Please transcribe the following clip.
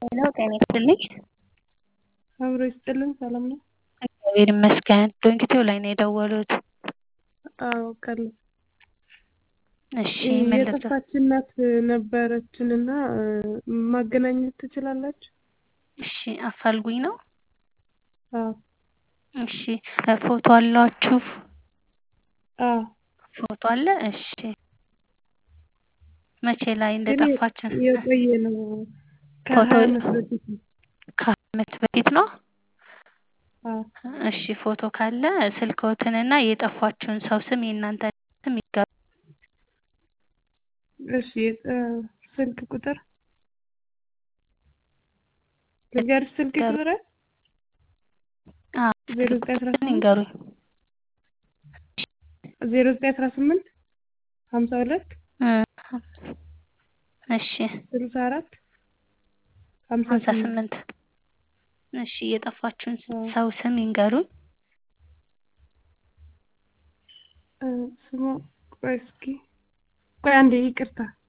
ሄሎ ጤና ይስጥልኝ። አብሮ ይስጥልን። ሰላም ነው? እግዚአብሔር ይመስገን። ዶንኪቲው ላይ ነው የደወሉት። አዎ ቀለ እሺ ምን ልርዳ? የጠፋች እናት ነበረችንና ማገናኘት ትችላላችሁ? እሺ አፋልጉኝ ነው? አዎ እሺ ፎቶ አላችሁ? አዎ ፎቶ አለ? እሺ መቼ ላይ እንደጠፋችን የቆየ ነው። ፎቶ ከሀያ ዓመት በፊት ነው። ከዓመት በፊት ነው? አዎ እሺ ፎቶ ካለ ስልክዎትንና የጠፋችውን ሰው ስም የእናንተ ስም ይጋሩ። እሺ ስልክ ቁጥር ልንገርሽ? ስልክ ቁጥር አዎ ዜሮ ስልክ ዘጠኝ አስራ ቁጥሩን ስምንት ይንገሩኝ። ዜሮ ዘጠኝ አስራ ስምንት ሀምሳ ሁለት እ እሺ ስልሳ አራት ሀምሳ ሀምሳ ስምንት ስምንት እሺ የጠፋችውን አዎ ሰው ስም ይንገሩኝ። እ ስሟ ቆይ እስኪ ቆይ አንዴ ይቅርታ